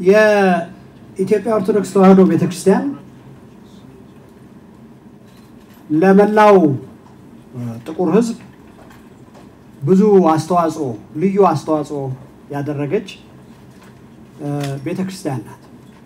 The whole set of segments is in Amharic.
የኢትዮጵያ ኦርቶዶክስ ተዋሕዶ ቤተክርስቲያን ለመላው ጥቁር ሕዝብ ብዙ አስተዋጽኦ ልዩ አስተዋጽኦ ያደረገች ቤተክርስቲያን ናት።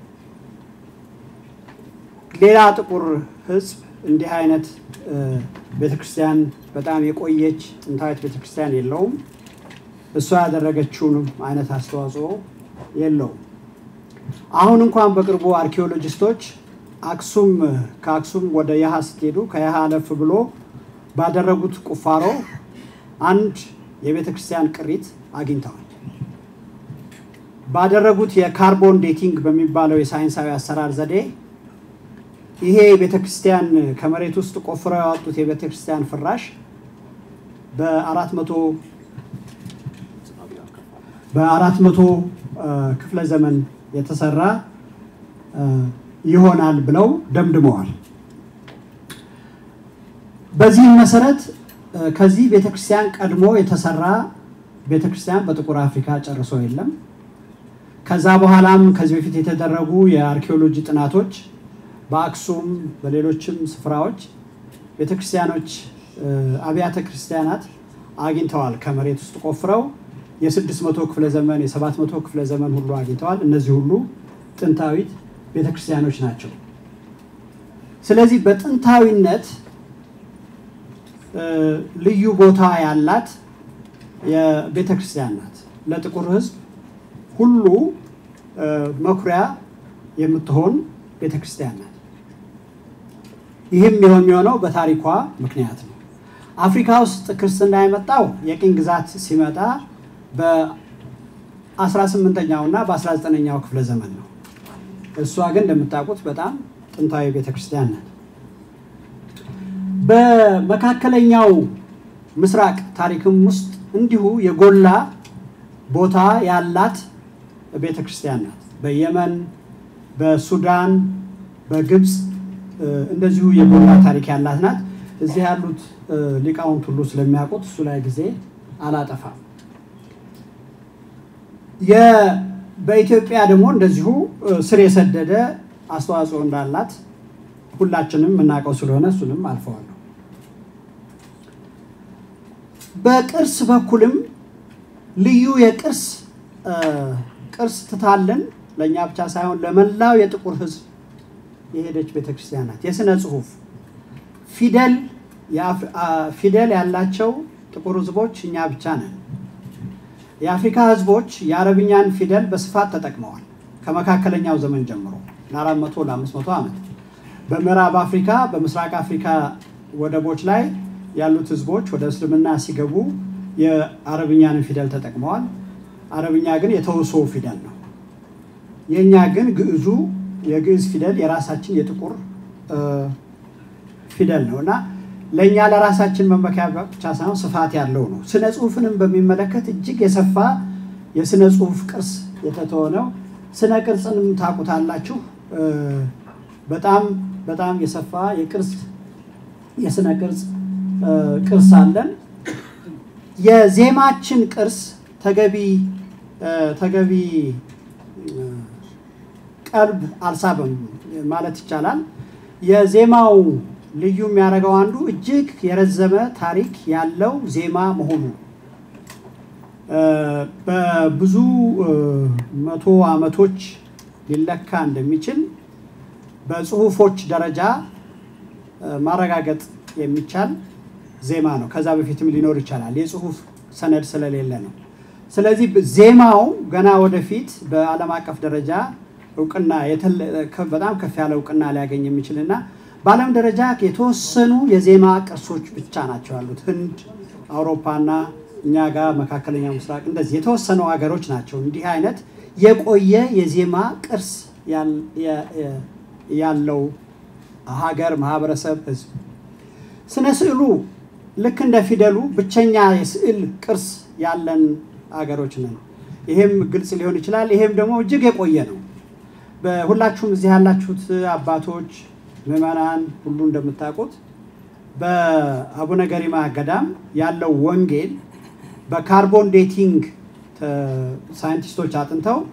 ሌላ ጥቁር ሕዝብ እንዲህ አይነት ቤተክርስቲያን በጣም የቆየች ጥንታዊት ቤተክርስቲያን የለውም። እሷ ያደረገችውንም አይነት አስተዋጽኦ የለውም። አሁን እንኳን በቅርቡ አርኪኦሎጂስቶች አክሱም ከአክሱም ወደ ያሃ ስትሄዱ ከያሃ አለፍ ብሎ ባደረጉት ቁፋሮ አንድ የቤተ ክርስቲያን ቅሪት አግኝተዋል። ባደረጉት የካርቦን ዴቲንግ በሚባለው የሳይንሳዊ አሰራር ዘዴ ይሄ የቤተ ክርስቲያን ከመሬት ውስጥ ቆፍረው ያወጡት የቤተ ክርስቲያን ፍራሽ በአራት መቶ በአራት መቶ ክፍለ ዘመን የተሰራ ይሆናል ብለው ደምድመዋል። በዚህም መሰረት ከዚህ ቤተክርስቲያን ቀድሞ የተሰራ ቤተክርስቲያን በጥቁር አፍሪካ ጨርሶ የለም። ከዛ በኋላም ከዚህ በፊት የተደረጉ የአርኪኦሎጂ ጥናቶች በአክሱም በሌሎችም ስፍራዎች ቤተክርስቲያኖች አብያተ ክርስቲያናት አግኝተዋል። ከመሬት ውስጥ ቆፍረው የስድስት መቶ ክፍለ ዘመን የሰባት መቶ ክፍለ ዘመን ሁሉ አግኝተዋል። እነዚህ ሁሉ ጥንታዊት ቤተክርስቲያኖች ናቸው። ስለዚህ በጥንታዊነት ልዩ ቦታ ያላት የቤተክርስቲያን ናት። ለጥቁር ሕዝብ ሁሉ መኩሪያ የምትሆን ቤተክርስቲያን ናት። ይህም የሆን የሚሆነው በታሪኳ ምክንያት ነው። አፍሪካ ውስጥ ክርስትና የመጣው የቅኝ ግዛት ሲመጣ በ18ኛው እና በ19ኛው ክፍለ ዘመን ነው። እሷ ግን እንደምታውቁት በጣም ጥንታዊ ቤተክርስቲያን ናት። በመካከለኛው ምስራቅ ታሪክም ውስጥ እንዲሁ የጎላ ቦታ ያላት ቤተክርስቲያን ናት። በየመን፣ በሱዳን፣ በግብፅ እንደዚሁ የጎላ ታሪክ ያላት ናት። እዚህ ያሉት ሊቃውንት ሁሉ ስለሚያውቁት እሱ ላይ ጊዜ አላጠፋም። በኢትዮጵያ ደግሞ እንደዚሁ ስር የሰደደ አስተዋጽኦ እንዳላት ሁላችንም የምናውቀው ስለሆነ እሱንም አልፈዋለሁ። በቅርስ በኩልም ልዩ የቅርስ ቅርስ ትታልን ለእኛ ብቻ ሳይሆን ለመላው የጥቁር ሕዝብ የሄደች ቤተክርስቲያን ናት። የስነ ጽሁፍ ፊደል ፊደል ያላቸው ጥቁር ሕዝቦች እኛ ብቻ ነን። የአፍሪካ ሕዝቦች የአረብኛን ፊደል በስፋት ተጠቅመዋል ከመካከለኛው ዘመን ጀምሮ ለአራት መቶ ለአምስት መቶ ዓመት በምዕራብ አፍሪካ በምስራቅ አፍሪካ ወደቦች ላይ ያሉት ህዝቦች ወደ እስልምና ሲገቡ የአረብኛንን ፊደል ተጠቅመዋል። አረብኛ ግን የተውሶ ፊደል ነው። የእኛ ግን ግዕዙ የግዕዝ ፊደል የራሳችን የጥቁር ፊደል ነው እና ለእኛ ለራሳችን መመኪያ ብቻ ሳይሆን ስፋት ያለው ነው። ስነ ጽሁፍንም በሚመለከት እጅግ የሰፋ የስነ ጽሁፍ ቅርስ የተተወ ነው። ስነ ቅርጽንም ታውቁታላችሁ። በጣም በጣም የሰፋ የቅርስ የስነ ቅርጽ ቅርስ አለን። የዜማችን ቅርስ ተገቢ ተገቢ ቀልብ አልሳበም ማለት ይቻላል። የዜማው ልዩ የሚያደርገው አንዱ እጅግ የረዘመ ታሪክ ያለው ዜማ መሆኑ በብዙ መቶ ዓመቶች ሊለካ እንደሚችል በጽሁፎች ደረጃ ማረጋገጥ የሚቻል ዜማ ነው። ከዛ በፊትም ሊኖር ይቻላል፣ የጽሁፍ ሰነድ ስለሌለ ነው። ስለዚህ ዜማው ገና ወደፊት በዓለም አቀፍ ደረጃ እውቅና በጣም ከፍ ያለ እውቅና ሊያገኝ የሚችል እና በዓለም ደረጃ የተወሰኑ የዜማ ቅርሶች ብቻ ናቸው ያሉት። ህንድ፣ አውሮፓና እኛ ጋር መካከለኛው ምስራቅ እንደዚህ የተወሰኑ ሀገሮች ናቸው እንዲህ አይነት የቆየ የዜማ ቅርስ ያለው ሀገር፣ ማህበረሰብ፣ ህዝብ። ስነ ስዕሉ ልክ እንደ ፊደሉ ብቸኛ የስዕል ቅርስ ያለን ሀገሮች ነን። ይሄም ግልጽ ሊሆን ይችላል። ይሄም ደግሞ እጅግ የቆየ ነው። በሁላችሁም እዚህ ያላችሁት አባቶች ምዕመናን ሁሉ እንደምታውቁት በአቡነ ገሪማ ገዳም ያለው ወንጌል በካርቦን ዴቲንግ ሳይንቲስቶች አጥንተው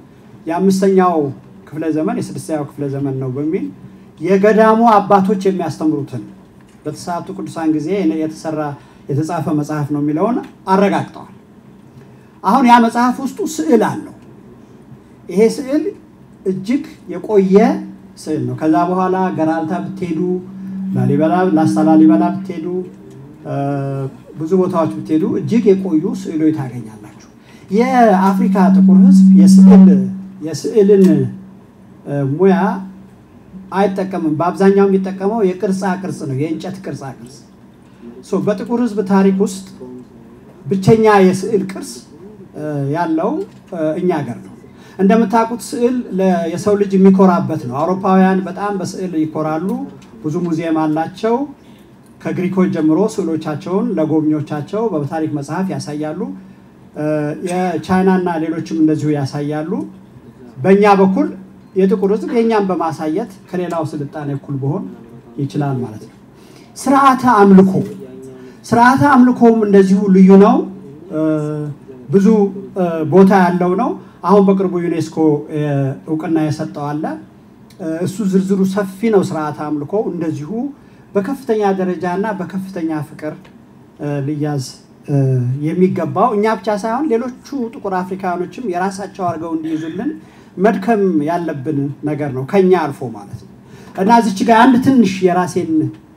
የአምስተኛው ክፍለ ዘመን የስድስተኛው ክፍለ ዘመን ነው በሚል የገዳሙ አባቶች የሚያስተምሩትን በተስዓቱ ቅዱሳን ጊዜ የተሰራ የተጻፈ መጽሐፍ ነው የሚለውን አረጋግጠዋል። አሁን ያ መጽሐፍ ውስጡ ስዕል አለው። ይሄ ስዕል እጅግ የቆየ ስዕል ነው። ከዛ በኋላ ገራልታ ብትሄዱ፣ ላሊበላ ላስታ ላሊበላ ብትሄዱ፣ ብዙ ቦታዎች ብትሄዱ እጅግ የቆዩ ስዕሎች ታገኛላችሁ። የአፍሪካ ጥቁር ሕዝብ የስዕል የስዕልን ሙያ አይጠቀምም። በአብዛኛው የሚጠቀመው የቅርጻ ቅርጽ ነው፣ የእንጨት ቅርጻ ቅርጽ። በጥቁር ሕዝብ ታሪክ ውስጥ ብቸኛ የስዕል ቅርስ ያለው እኛ ሀገር ነው። እንደምታውቁት ስዕል የሰው ልጅ የሚኮራበት ነው። አውሮፓውያን በጣም በስዕል ይኮራሉ። ብዙ ሙዚየም አላቸው። ከግሪኮች ጀምሮ ስዕሎቻቸውን ለጎብኚዎቻቸው በታሪክ መጽሐፍ ያሳያሉ። የቻይናና ሌሎችም እንደዚሁ ያሳያሉ። በእኛ በኩል የጥቁር ሕዝብ የእኛም በማሳየት ከሌላው ስልጣኔ እኩል ቢሆን ይችላል ማለት ነው። ስርዓተ አምልኮ ስርዓተ አምልኮም እንደዚሁ ልዩ ነው። ብዙ ቦታ ያለው ነው። አሁን በቅርቡ ዩኔስኮ እውቅና የሰጠው አለ። እሱ ዝርዝሩ ሰፊ ነው። ስርዓተ አምልኮ እንደዚሁ በከፍተኛ ደረጃ እና በከፍተኛ ፍቅር ሊያዝ የሚገባው እኛ ብቻ ሳይሆን ሌሎቹ ጥቁር አፍሪካኖችም የራሳቸው አድርገው እንዲይዙልን መድከም ያለብን ነገር ነው፣ ከኛ አልፎ ማለት ነው። እና እዚች ጋር አንድ ትንሽ የራሴን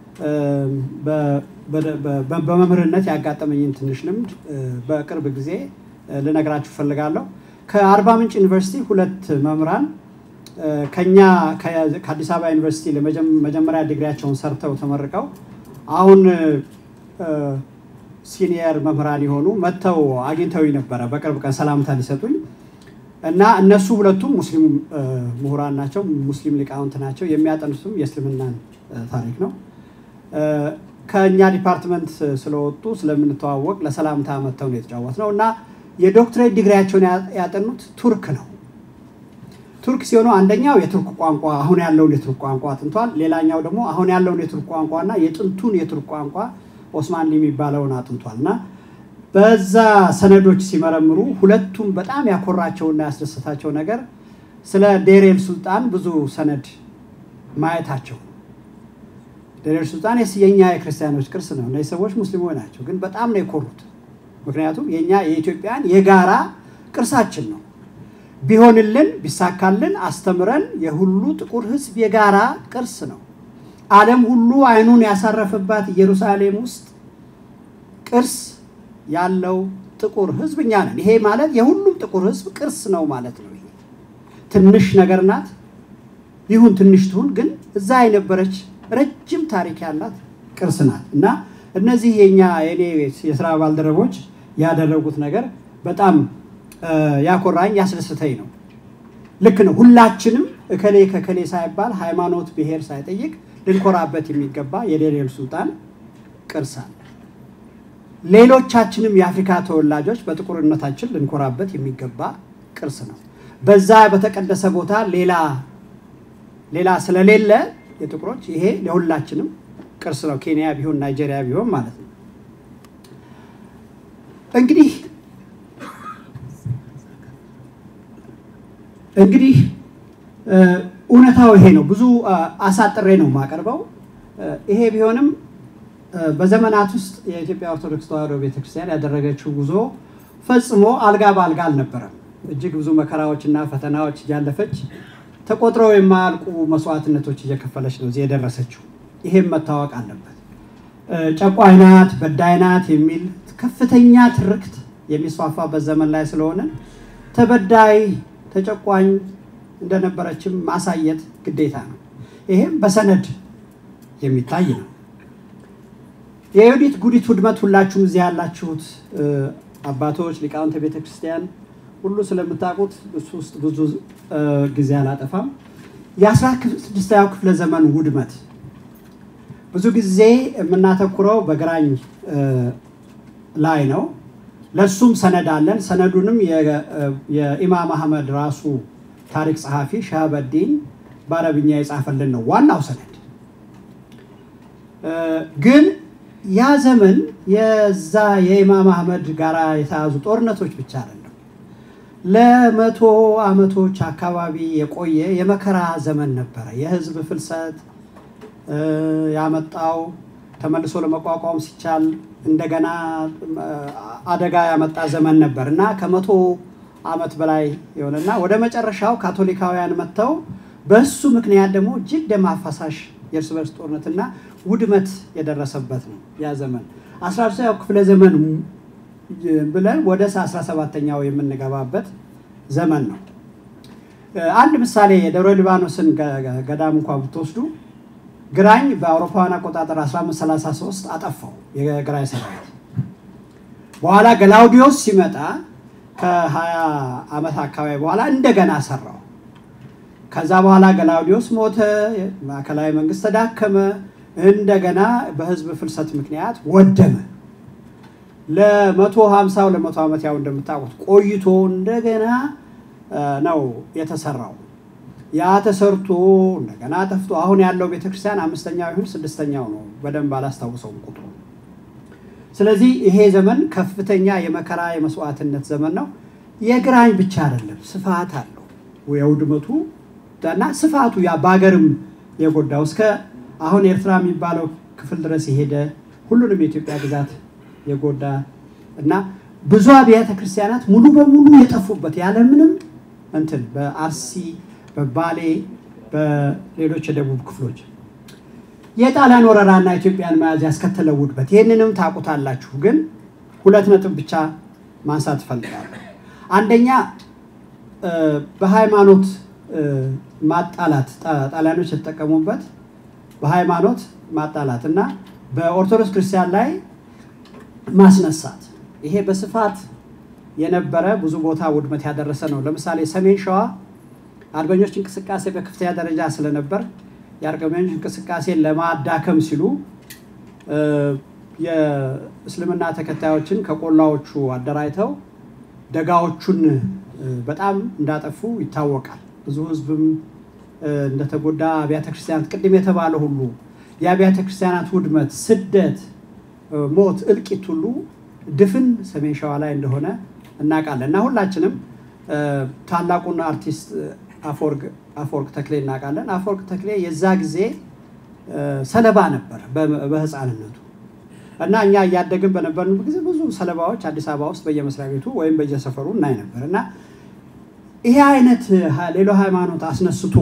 በመምህርነት ያጋጠመኝን ትንሽ ልምድ በቅርብ ጊዜ ልነግራችሁ ፈልጋለሁ። ከአርባ ምንጭ ዩኒቨርሲቲ ሁለት መምህራን ከኛ ከአዲስ አበባ ዩኒቨርሲቲ መጀመሪያ ዲግሪያቸውን ሰርተው ተመርቀው አሁን ሲኒየር መምህራን የሆኑ መጥተው አግኝተው ነበረ በቅርብ ቀን ሰላምታ ሊሰጡኝ እና እነሱ ሁለቱም ሙስሊም ምሁራን ናቸው፣ ሙስሊም ሊቃውንት ናቸው። የሚያጠኑትም የእስልምናን ታሪክ ነው። ከእኛ ዲፓርትመንት ስለወጡ ስለምንተዋወቅ ለሰላምታ መጥተው ነው የተጫወት ነው እና የዶክትሬት ዲግሪያቸውን ያጠኑት ቱርክ ነው። ቱርክ ሲሆኑ አንደኛው የቱርክ ቋንቋ አሁን ያለውን የቱርክ ቋንቋ አጥንቷል። ሌላኛው ደግሞ አሁን ያለውን የቱርክ ቋንቋ እና የጥንቱን የቱርክ ቋንቋ ኦስማንሊ የሚባለውን አጥንቷል እና በዛ ሰነዶች ሲመረምሩ ሁለቱም በጣም ያኮራቸውና ያስደሰታቸው ነገር ስለ ዴሬል ሱልጣን ብዙ ሰነድ ማየታቸው። ዴሬል ሱልጣን የኛ የክርስቲያኖች ቅርስ ነው። እነዚህ ሰዎች ሙስሊሞች ናቸው፣ ግን በጣም ነው የኮሩት። ምክንያቱም የኛ የኢትዮጵያን የጋራ ቅርሳችን ነው። ቢሆንልን ቢሳካልን አስተምረን የሁሉ ጥቁር ሕዝብ የጋራ ቅርስ ነው። ዓለም ሁሉ አይኑን ያሳረፈባት ኢየሩሳሌም ውስጥ ቅርስ ያለው ጥቁር ሕዝብ እኛ ነን። ይሄ ማለት የሁሉም ጥቁር ሕዝብ ቅርስ ነው ማለት ነው። ይሄ ትንሽ ነገር ናት፣ ይሁን ትንሽ ትሁን፣ ግን እዛ የነበረች ረጅም ታሪክ ያላት ቅርስ ናት እና እነዚህ የኛ የኔ የስራ ባልደረቦች ያደረጉት ነገር በጣም ያኮራኝ ያስደስተኝ ነው። ልክ ነው። ሁላችንም እከሌ ከከሌ ሳይባል ሃይማኖት፣ ብሔር ሳይጠይቅ ልንኮራበት የሚገባ የዴሬል ሱልጣን ቅርስ አለ። ሌሎቻችንም የአፍሪካ ተወላጆች በጥቁርነታችን ልንኮራበት የሚገባ ቅርስ ነው። በዛ በተቀደሰ ቦታ ሌላ ሌላ ስለሌለ የጥቁሮች ይሄ ለሁላችንም ቅርስ ነው። ኬንያ ቢሆን ናይጄሪያ ቢሆን ማለት ነው። እንግዲህ እንግዲህ እውነታው ይሄ ነው። ብዙ አሳጥሬ ነው የማቀርበው። ይሄ ቢሆንም በዘመናት ውስጥ የኢትዮጵያ ኦርቶዶክስ ተዋሕዶ ቤተክርስቲያን ያደረገችው ጉዞ ፈጽሞ አልጋ በአልጋ አልነበረም። እጅግ ብዙ መከራዎችና ፈተናዎች እያለፈች ተቆጥረው የማያልቁ መስዋዕትነቶች እየከፈለች ነው እዚህ የደረሰችው። ይሄም መታወቅ አለበት። ጨቋኝ ናት፣ በዳይ ናት የሚል ከፍተኛ ትርክት የሚስፋፋበት ዘመን ላይ ስለሆነ ተበዳይ ተጨቋኝ እንደነበረችም ማሳየት ግዴታ ነው። ይሄም በሰነድ የሚታይ ነው። የዮዲት ጉዲት ውድመት ሁላችሁም እዚህ ያላችሁት አባቶች ሊቃውንተ ቤተ ክርስቲያን ሁሉ ስለምታውቁት እሱ ውስጥ ብዙ ጊዜ አላጠፋም። የአስራ ስድስተኛው ክፍለ ዘመን ውድመት ብዙ ጊዜ የምናተኩረው በግራኝ ላይ ነው። ለሱም ሰነድ አለን። ሰነዱንም የኢማም አህመድ ራሱ ታሪክ ጸሐፊ ሻሃበዲን በአረብኛ የጻፈልን ነው ዋናው ሰነድ። ግን ያ ዘመን የዛ የኢማም አህመድ ጋር የተያዙ ጦርነቶች ብቻ አይደለም። ለመቶ ዓመቶች አካባቢ የቆየ የመከራ ዘመን ነበረ። የህዝብ ፍልሰት ያመጣው ተመልሶ ለመቋቋም ሲቻል እንደገና አደጋ ያመጣ ዘመን ነበር እና ከመቶ ዓመት በላይ የሆነና ወደ መጨረሻው ካቶሊካውያን መጥተው በሱ ምክንያት ደግሞ እጅግ ደም አፋሳሽ የእርስ በርስ ጦርነትና ውድመት የደረሰበት ነው ያ ዘመን። አስራ ኛው ክፍለ ዘመን ብለን ወደ 17ኛው የምንገባበት ዘመን ነው። አንድ ምሳሌ የደብረ ሊባኖስን ገዳም እንኳ ብትወስዱ ግራኝ በአውሮፓውያን አቆጣጠር 1533 አጠፋው የግራኝ ሰራዊት። በኋላ ገላውዲዮስ ሲመጣ ከ20 ዓመት አካባቢ በኋላ እንደገና ሰራው። ከዛ በኋላ ገላውዲዮስ ሞተ፣ ማዕከላዊ መንግስት ተዳከመ፣ እንደገና በህዝብ ፍልሰት ምክንያት ወደመ። ለመቶ ሀምሳው ለመቶ ዓመት ያው እንደምታውቁት ቆይቶ እንደገና ነው የተሰራው። ያ ተሰርቶ እንደገና ጠፍቶ አሁን ያለው ቤተክርስቲያን አምስተኛው ይሁን ስድስተኛው ነው፣ በደንብ አላስታውሰውም ቁጥሩ። ስለዚህ ይሄ ዘመን ከፍተኛ የመከራ የመስዋዕትነት ዘመን ነው። የግራኝ ብቻ አይደለም፣ ስፋት አለው የውድመቱ እና ስፋቱ ያ በሀገርም የጎዳው እስከ አሁን ኤርትራ የሚባለው ክፍል ድረስ የሄደ ሁሉንም የኢትዮጵያ ግዛት የጎዳ እና ብዙ አብያተ ክርስቲያናት ሙሉ በሙሉ የጠፉበት ያለምንም እንትን በአርሲ በባሌ በሌሎች የደቡብ ክፍሎች የጣሊያን ወረራና ኢትዮጵያን መያዝ ያስከተለው ውድበት ይህንንም ታውቁታላችሁ። ግን ሁለት ነጥብ ብቻ ማንሳት እፈልጋለሁ። አንደኛ በሃይማኖት ማጣላት ጣሊያኖች የተጠቀሙበት በሃይማኖት ማጣላት እና በኦርቶዶክስ ክርስቲያን ላይ ማስነሳት ይሄ በስፋት የነበረ ብዙ ቦታ ውድመት ያደረሰ ነው። ለምሳሌ ሰሜን ሸዋ አርበኞች እንቅስቃሴ በከፍተኛ ደረጃ ስለነበር የአርበኞች እንቅስቃሴን ለማዳከም ሲሉ የእስልምና ተከታዮችን ከቆላዎቹ አደራጅተው ደጋዎቹን በጣም እንዳጠፉ ይታወቃል። ብዙ ሕዝብም እንደተጎዳ አብያተ ክርስቲያናት ቅድም የተባለ ሁሉ የአብያተ ክርስቲያናት ውድመት፣ ስደት፣ ሞት፣ እልቂት ሁሉ ድፍን ሰሜን ሸዋ ላይ እንደሆነ እናውቃለን እና ሁላችንም ታላቁን አርቲስት አፈወርቅ ተክሌ እናውቃለን። አፈወርቅ ተክሌ የዛ ጊዜ ሰለባ ነበር በህፃንነቱ እና እኛ እያደግን በነበርንበት ጊዜ ብዙ ሰለባዎች አዲስ አበባ ውስጥ በየመስሪያ ቤቱ ወይም በየሰፈሩ እናይ ነበር እና ይሄ አይነት ሌሎ ሃይማኖት አስነስቶ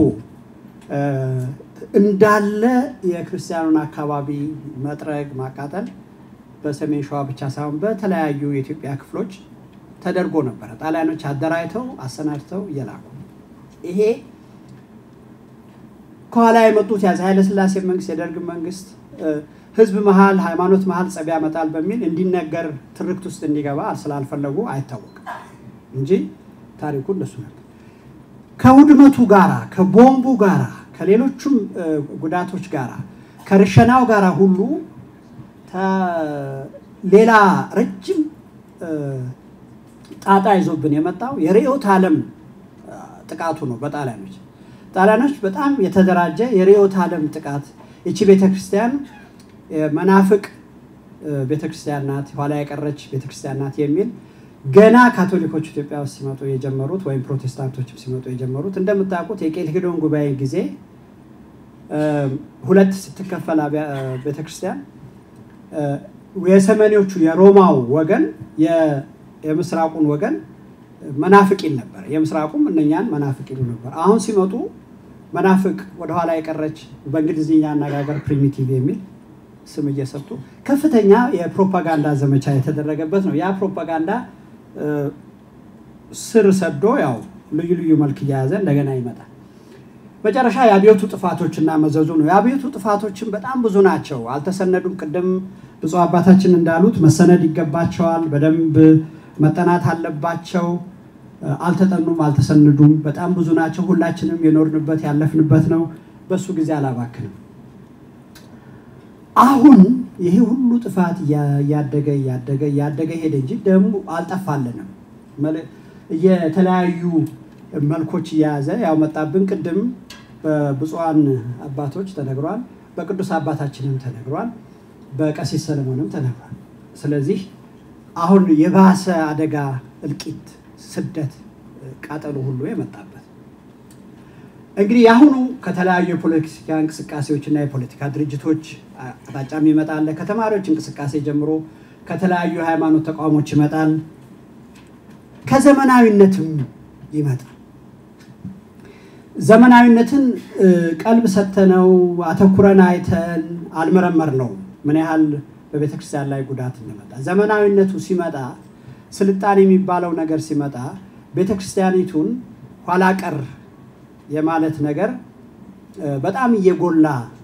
እንዳለ የክርስቲያኑን አካባቢ መጥረግ፣ ማቃጠል በሰሜን ሸዋ ብቻ ሳይሆን በተለያዩ የኢትዮጵያ ክፍሎች ተደርጎ ነበረ። ጣሊያኖች አደራጅተው አሰናድተው እየላኩ ይሄ ከኋላ የመጡት የአፄ ኃይለሥላሴ መንግስት የደርግ መንግስት ህዝብ መሀል ሃይማኖት መሀል ጸብ ያመጣል በሚል እንዲነገር ትርክት ውስጥ እንዲገባ ስላልፈለጉ አይታወቅም እንጂ ታሪኩ እንደሱ ነበር። ከውድመቱ ጋራ ከቦምቡ ጋራ ከሌሎቹም ጉዳቶች ጋራ ከርሸናው ጋራ ሁሉ ሌላ ረጅም ጣጣ ይዞብን የመጣው የርዕዮተ ዓለም ጥቃቱ ነው። በጣሊያኖች ጣሊያኖች በጣም የተደራጀ የርዕዮተ ዓለም ጥቃት ይቺ ቤተክርስቲያን መናፍቅ ቤተክርስቲያን ናት፣ ኋላ የቀረች ቤተክርስቲያን ናት የሚል ገና ካቶሊኮች ኢትዮጵያ ውስጥ ሲመጡ የጀመሩት ወይም ፕሮቴስታንቶችም ሲመጡ የጀመሩት እንደምታውቁት የቄልኪዶን ጉባኤ ጊዜ ሁለት ስትከፈል ቤተክርስቲያን የሰሜኖቹ የሮማው ወገን የምስራቁን ወገን መናፍቅ ይል ነበር። የምስራቁም እነኛን መናፍቅ ይሉ ነበር። አሁን ሲመጡ መናፍቅ ወደኋላ የቀረች በእንግሊዝኛ አነጋገር ፕሪሚቲቭ የሚል ስም እየሰጡ ከፍተኛ የፕሮፓጋንዳ ዘመቻ የተደረገበት ነው። ያ ፕሮፓጋንዳ ስር ሰዶ ያው ልዩ ልዩ መልክ እየያዘ እንደገና ይመጣል። መጨረሻ የአብዮቱ ጥፋቶችና መዘዙ ነው። የአብዮቱ ጥፋቶችን በጣም ብዙ ናቸው፣ አልተሰነዱም። ቅድም ብፁዕ አባታችን እንዳሉት መሰነድ ይገባቸዋል፣ በደንብ መጠናት አለባቸው። አልተጠኑም፣ አልተሰነዱም። በጣም ብዙ ናቸው። ሁላችንም የኖርንበት ያለፍንበት ነው። በሱ ጊዜ አላባክንም። አሁን ይሄ ሁሉ ጥፋት እያደገ እያደገ እያደገ ሄደ እንጂ ደግሞ አልጠፋልንም። የተለያዩ መልኮች እየያዘ ያው መጣብን። ቅድም በብፁዓን አባቶች ተነግሯል፣ በቅዱስ አባታችንም ተነግሯል፣ በቀሲስ ሰለሞንም ተነግሯል። ስለዚህ አሁን የባሰ አደጋ፣ እልቂት፣ ስደት ቃጠሎ ሁሉ የመጣበት እንግዲህ የአሁኑ ከተለያዩ የፖለቲካ እንቅስቃሴዎችና የፖለቲካ ድርጅቶች አቅጣጫም ይመጣል። ከተማሪዎች እንቅስቃሴ ጀምሮ ከተለያዩ የሃይማኖት ተቋሞች ይመጣል። ከዘመናዊነትም ይመጣል። ዘመናዊነትን ቀልብ ሰተነው አተኩረን አይተን አልመረመር ነው ምን ያህል በቤተ ክርስቲያን ላይ ጉዳት እንደመጣ። ዘመናዊነቱ ሲመጣ ስልጣኔ የሚባለው ነገር ሲመጣ ቤተ ክርስቲያኒቱን ኋላ ቀር የማለት ነገር በጣም እየጎላ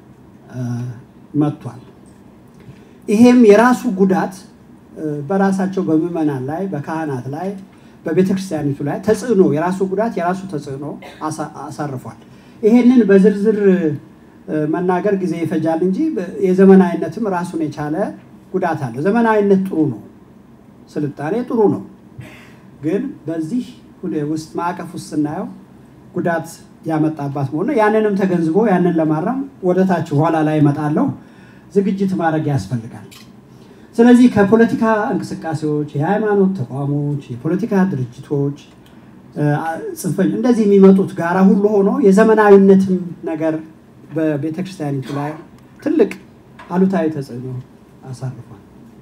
መጥቷል። ይሄም የራሱ ጉዳት በራሳቸው በምዕመናን ላይ በካህናት ላይ በቤተ ክርስቲያኒቱ ላይ ተጽዕኖ የራሱ ጉዳት የራሱ ተጽዕኖ አሳርፏል። ይሄንን በዝርዝር መናገር ጊዜ ይፈጃል እንጂ የዘመናዊነትም ራሱን የቻለ ጉዳት አለው። ዘመናዊነት ጥሩ ነው፣ ስልጣኔ ጥሩ ነው። ግን በዚህ ውስጥ ማዕቀፍ ውስጥ ስናየው ጉዳት ያመጣባት መሆኑ ያንንም ተገንዝቦ ያንን ለማረም ወደታች ኋላ ላይ እመጣለሁ ዝግጅት ማድረግ ያስፈልጋል። ስለዚህ ከፖለቲካ እንቅስቃሴዎች፣ የሃይማኖት ተቋሞች፣ የፖለቲካ ድርጅቶች ጽንፈኝ እንደዚህ የሚመጡት ጋራ ሁሉ ሆኖ የዘመናዊነትም ነገር በቤተ ክርስቲያኒቱ ላይ ትልቅ አሉታዊ ተጽዕኖ አሳርፏል።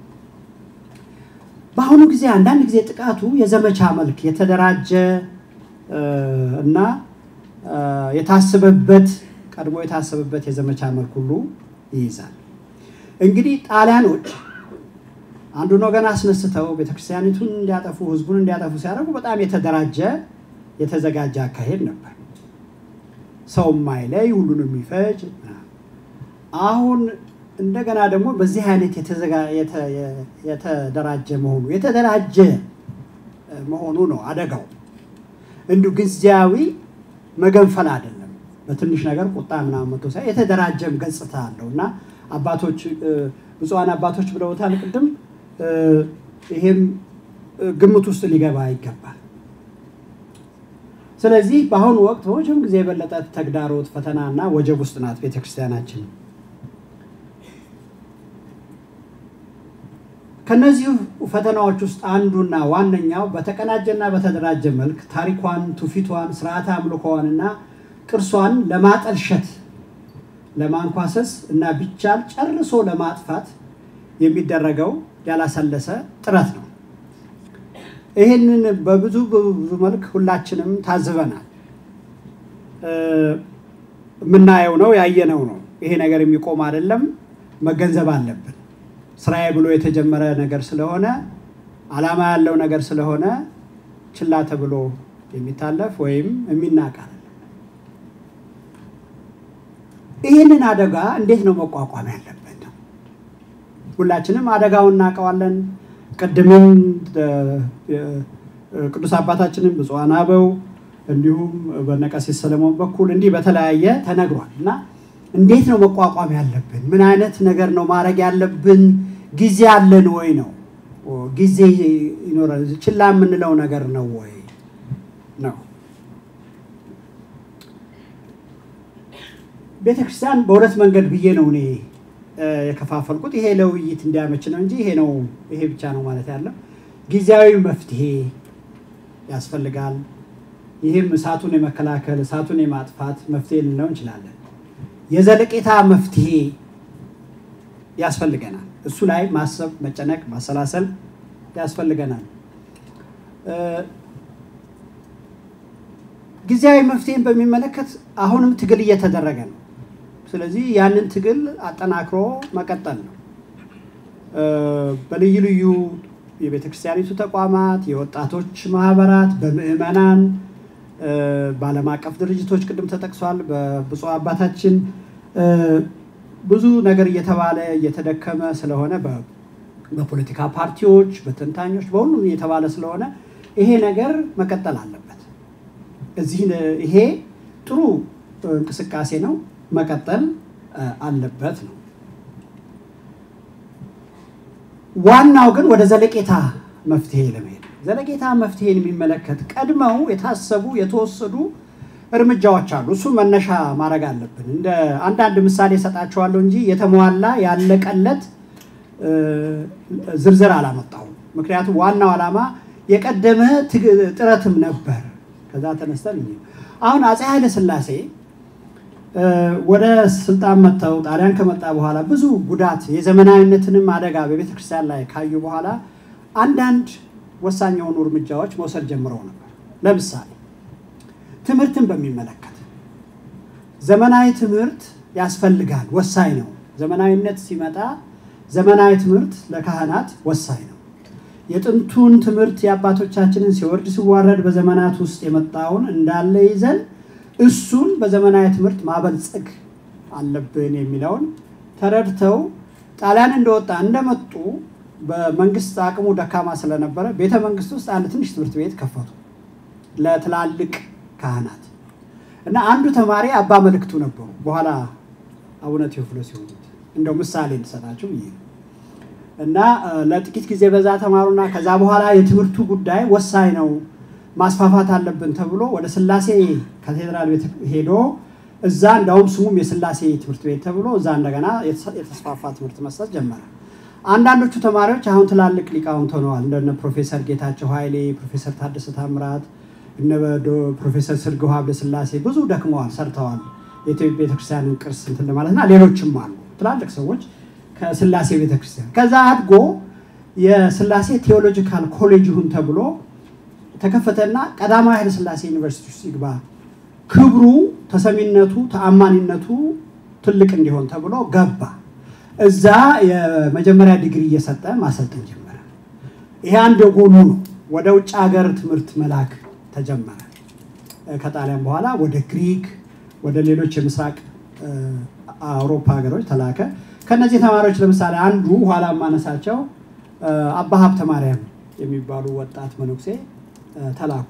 በአሁኑ ጊዜ አንዳንድ ጊዜ ጥቃቱ የዘመቻ መልክ የተደራጀ እና የታሰበበት ቀድሞ የታሰበበት የዘመቻ መልክ ሁሉ ይይዛል። እንግዲህ ጣሊያኖች አንዱን ወገን አስነስተው ቤተክርስቲያኒቱን እንዲያጠፉ ህዝቡን እንዲያጠፉ ሲያደርጉ በጣም የተደራጀ የተዘጋጀ አካሄድ ነበር። ሰው ማይለይ ሁሉንም የሚፈጅ አሁን እንደገና ደግሞ በዚህ አይነት የተደራጀ መሆኑ የተደራጀ መሆኑ ነው አደጋው። እንዲሁ ጊዜያዊ መገንፈል አይደለም። በትንሽ ነገር ቁጣ ምናምን መቶ ሳይ የተደራጀም ገጽታ አለው እና አባቶች ብፁዓን አባቶች ብለውታል ቅድም። ይሄም ግምት ውስጥ ሊገባ ይገባል። ስለዚህ በአሁኑ ወቅት በመቼም ጊዜ የበለጠ ተግዳሮት፣ ፈተና እና ወጀብ ውስጥ ናት ቤተክርስቲያናችን። ከነዚህ ፈተናዎች ውስጥ አንዱና ዋነኛው በተቀናጀና በተደራጀ መልክ ታሪኳን፣ ትውፊቷን፣ ስርዓተ አምልኮዋንና ቅርሷን ለማጠልሸት ለማንኳሰስ እና ቢቻል ጨርሶ ለማጥፋት የሚደረገው ያላሰለሰ ጥረት ነው። ይህንን በብዙ በብዙ መልክ ሁላችንም ታዝበናል። የምናየው ነው ያየነው ነው። ይሄ ነገር የሚቆም አይደለም፣ መገንዘብ አለብን። ስራዬ ብሎ የተጀመረ ነገር ስለሆነ ዓላማ ያለው ነገር ስለሆነ ችላ ተብሎ የሚታለፍ ወይም የሚናቅ አይደለም። ይህንን አደጋ እንዴት ነው መቋቋም ያለብን? ሁላችንም አደጋውን እናውቀዋለን። ቅድምም ቅዱስ አባታችንም ብፁዓን አበው እንዲሁም በነቀሲስ ሰለሞን በኩል እንዲህ በተለያየ ተነግሯል እና እንዴት ነው መቋቋም ያለብን? ምን አይነት ነገር ነው ማድረግ ያለብን? ጊዜ አለን ወይ ነው ጊዜ ይኖራል። ችላ የምንለው ነገር ነው ወይ ነው። ቤተክርስቲያን በሁለት መንገድ ብዬ ነው እኔ የከፋፈልኩት። ይሄ ለውይይት እንዲያመች ነው እንጂ ይሄ ነው ይሄ ብቻ ነው ማለት ያለው። ጊዜያዊ መፍትሄ ያስፈልጋል። ይህም እሳቱን የመከላከል እሳቱን የማጥፋት መፍትሄ ልንለው እንችላለን። የዘለቄታ መፍትሄ ያስፈልገናል። እሱ ላይ ማሰብ፣ መጨነቅ፣ ማሰላሰል ያስፈልገናል። ጊዜያዊ መፍትሄን በሚመለከት አሁንም ትግል እየተደረገ ነው። ስለዚህ ያንን ትግል አጠናክሮ መቀጠል ነው። በልዩ ልዩ የቤተ ክርስቲያኒቱ ተቋማት፣ የወጣቶች ማህበራት፣ በምዕመናን፣ በዓለም አቀፍ ድርጅቶች ቅድም ተጠቅሷል። በብፁዕ አባታችን ብዙ ነገር እየተባለ እየተደከመ ስለሆነ በፖለቲካ ፓርቲዎች፣ በተንታኞች፣ በሁሉም እየተባለ ስለሆነ ይሄ ነገር መቀጠል አለበት። እዚህ ይሄ ጥሩ እንቅስቃሴ ነው፣ መቀጠል አለበት ነው። ዋናው ግን ወደ ዘለቄታ መፍትሄ ለመሄድ ዘለቄታ መፍትሄን የሚመለከት ቀድመው የታሰቡ የተወሰዱ እርምጃዎች አሉ። እሱ መነሻ ማድረግ አለብን። እንደ አንዳንድ ምሳሌ እሰጣቸዋለሁ እንጂ የተሟላ ያለቀለት ዝርዝር አላመጣሁም። ምክንያቱም ዋናው ዓላማ የቀደመ ጥረትም ነበር። ከዛ ተነስተን እንሂድ። አሁን አፄ ኃይለ ሥላሴ ወደ ስልጣን መጥተው ጣሊያን ከመጣ በኋላ ብዙ ጉዳት የዘመናዊነትንም አደጋ በቤተ ክርስቲያን ላይ ካዩ በኋላ አንዳንድ ወሳኝ የሆኑ እርምጃዎች መውሰድ ጀምረው ነበር። ለምሳሌ ትምህርትን በሚመለከት ዘመናዊ ትምህርት ያስፈልጋል፣ ወሳኝ ነው። ዘመናዊነት ሲመጣ ዘመናዊ ትምህርት ለካህናት ወሳኝ ነው። የጥንቱን ትምህርት የአባቶቻችንን ሲወርድ ሲዋረድ በዘመናት ውስጥ የመጣውን እንዳለ ይዘን እሱን በዘመናዊ ትምህርት ማበልጸግ አለብን የሚለውን ተረድተው ጣሊያን እንደወጣ እንደመጡ በመንግስት አቅሙ ደካማ ስለነበረ ቤተ መንግስት ውስጥ አንድ ትንሽ ትምህርት ቤት ከፈቱ ለትላልቅ ካህናት እና አንዱ ተማሪ አባ መልእክቱ ነበሩ። በኋላ አቡነ ቴዎፍሎስ የሆኑት እንደው ምሳሌ እንድሰጣችሁ ብዬ እና ለጥቂት ጊዜ በዛ ተማሩና ከዛ በኋላ የትምህርቱ ጉዳይ ወሳኝ ነው ማስፋፋት አለብን ተብሎ ወደ ስላሴ ካቴድራል ቤት ሄዶ እዛ እንዳውም ስሙም የስላሴ ትምህርት ቤት ተብሎ እዛ እንደገና የተስፋፋ ትምህርት መስጠት ጀመረ። አንዳንዶቹ ተማሪዎች አሁን ትላልቅ ሊቃውንት ሆነዋል። እንደነ ፕሮፌሰር ጌታቸው ኃይሌ፣ ፕሮፌሰር ታደሰ ታምራት፣ እነ ፕሮፌሰር ስርግው ሀብለ ስላሴ ብዙ ደክመዋል፣ ሰርተዋል። የኢትዮጵያ ቤተክርስቲያንን ቅርስ እንትን ለማለትና ሌሎችም አሉ ትላልቅ ሰዎች ከስላሴ ቤተክርስቲያን ከዛ አድጎ የስላሴ ቴዎሎጂካል ኮሌጅ ይሁን ተብሎ ተከፈተና ቀዳማዊ ኃይለ ስላሴ ዩኒቨርሲቲ ውስጥ ይግባ፣ ክብሩ፣ ተሰሚነቱ፣ ተአማኒነቱ ትልቅ እንዲሆን ተብሎ ገባ። እዛ የመጀመሪያ ዲግሪ እየሰጠ ማሰልጠን ጀመረ። ይሄ አንድ ጎኑ ነው። ወደ ውጭ ሀገር ትምህርት መላክ ተጀመረ። ከጣሊያን በኋላ ወደ ግሪክ፣ ወደ ሌሎች የምስራቅ አውሮፓ ሀገሮች ተላከ። ከነዚህ ተማሪዎች ለምሳሌ አንዱ ኋላ ማነሳቸው አባ ሀብተ ማርያም የሚባሉ ወጣት መነኩሴ ተላኩ።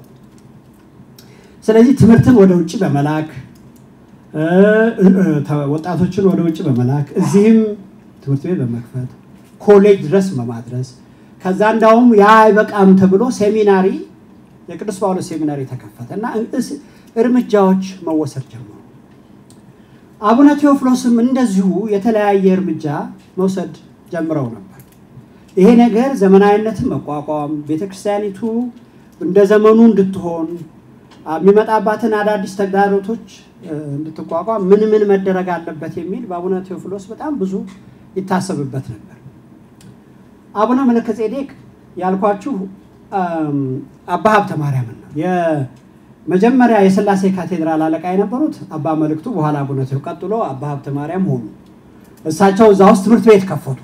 ስለዚህ ትምህርትን ወደ ውጭ በመላክ ወጣቶችን ወደ ውጭ በመላክ እዚህም ትምህርት ቤት በመክፈት ኮሌጅ ድረስ በማድረስ ከዛ እንዳውም ያ አይበቃም ተብሎ ሴሚናሪ የቅዱስ ጳውሎስ ሴሚናሪ ተከፈተ እና እርምጃዎች መወሰድ ጀመሩ። አቡነ ቴዎፍሎስም እንደዚሁ የተለያየ እርምጃ መውሰድ ጀምረው ነበር። ይሄ ነገር ዘመናዊነትን መቋቋም ቤተክርስቲያኒቱ እንደ ዘመኑ እንድትሆን የሚመጣባትን አዳዲስ ተግዳሮቶች እንድትቋቋም ምን ምን መደረግ አለበት የሚል በአቡነ ቴዎፍሎስ በጣም ብዙ ይታሰብበት ነበር። አቡነ መለከ ጼዴቅ ያልኳችሁ አባ ሀብተ ማርያምን ነው። የመጀመሪያ የስላሴ ካቴድራል አለቃ የነበሩት አባ መልእክቱ፣ በኋላ አቡነ ቴዎ፣ ቀጥሎ አባ ሀብተ ማርያም ሆኑ። እሳቸው እዛ ውስጥ ትምህርት ቤት ከፈቱ።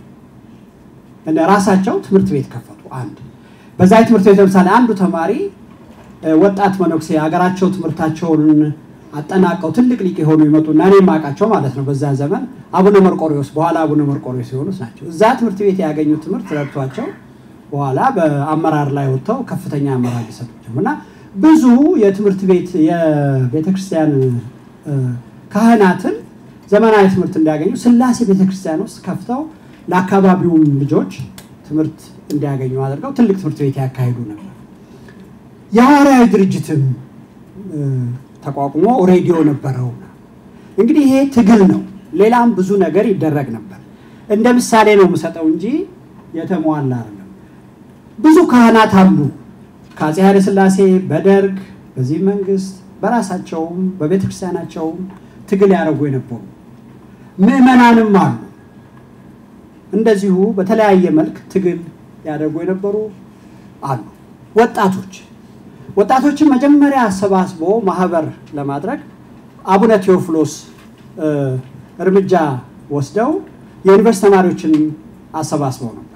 ራሳቸው ትምህርት ቤት ከፈቱ። አንድ በዛ ትምህርት ቤት ለምሳሌ አንዱ ተማሪ ወጣት መነኩሴ ሀገራቸው ትምህርታቸውን አጠናቀው ትልቅ ሊቅ የሆኑ ይመጡና እኔ የማውቃቸው ማለት ነው በዛ ዘመን አቡነ መርቆሪዎስ በኋላ አቡነ መርቆሪዎስ የሆኑት ናቸው። እዛ ትምህርት ቤት ያገኙት ትምህርት ረድቷቸው በኋላ በአመራር ላይ ወጥተው ከፍተኛ አመራር ሊሰጡቸው እና ብዙ የትምህርት ቤት የቤተክርስቲያን ካህናትን ዘመናዊ ትምህርት እንዲያገኙ ስላሴ ቤተክርስቲያን ውስጥ ከፍተው ለአካባቢውም ልጆች ትምህርት እንዲያገኙ አድርገው ትልቅ ትምህርት ቤት ያካሂዱ ነበር። የሐዋርያዊ ድርጅትም ተቋቁሞ ሬዲዮ ነበረው። እንግዲህ ይሄ ትግል ነው። ሌላም ብዙ ነገር ይደረግ ነበር። እንደ ምሳሌ ነው የምሰጠው እንጂ የተሟላ አይደለም። ብዙ ካህናት አሉ ከአፄ ኃይለ ሥላሴ በደርግ በዚህ መንግስት በራሳቸውም በቤተ ክርስቲያናቸውም ትግል ያደረጉ የነበሩ ምዕመናንም አሉ እንደዚሁ በተለያየ መልክ ትግል ያደርጉ የነበሩ አሉ። ወጣቶች ወጣቶችን መጀመሪያ አሰባስቦ ማህበር ለማድረግ አቡነ ቴዎፍሎስ እርምጃ ወስደው የዩኒቨርስቲ ተማሪዎችን አሰባስበው ነበር።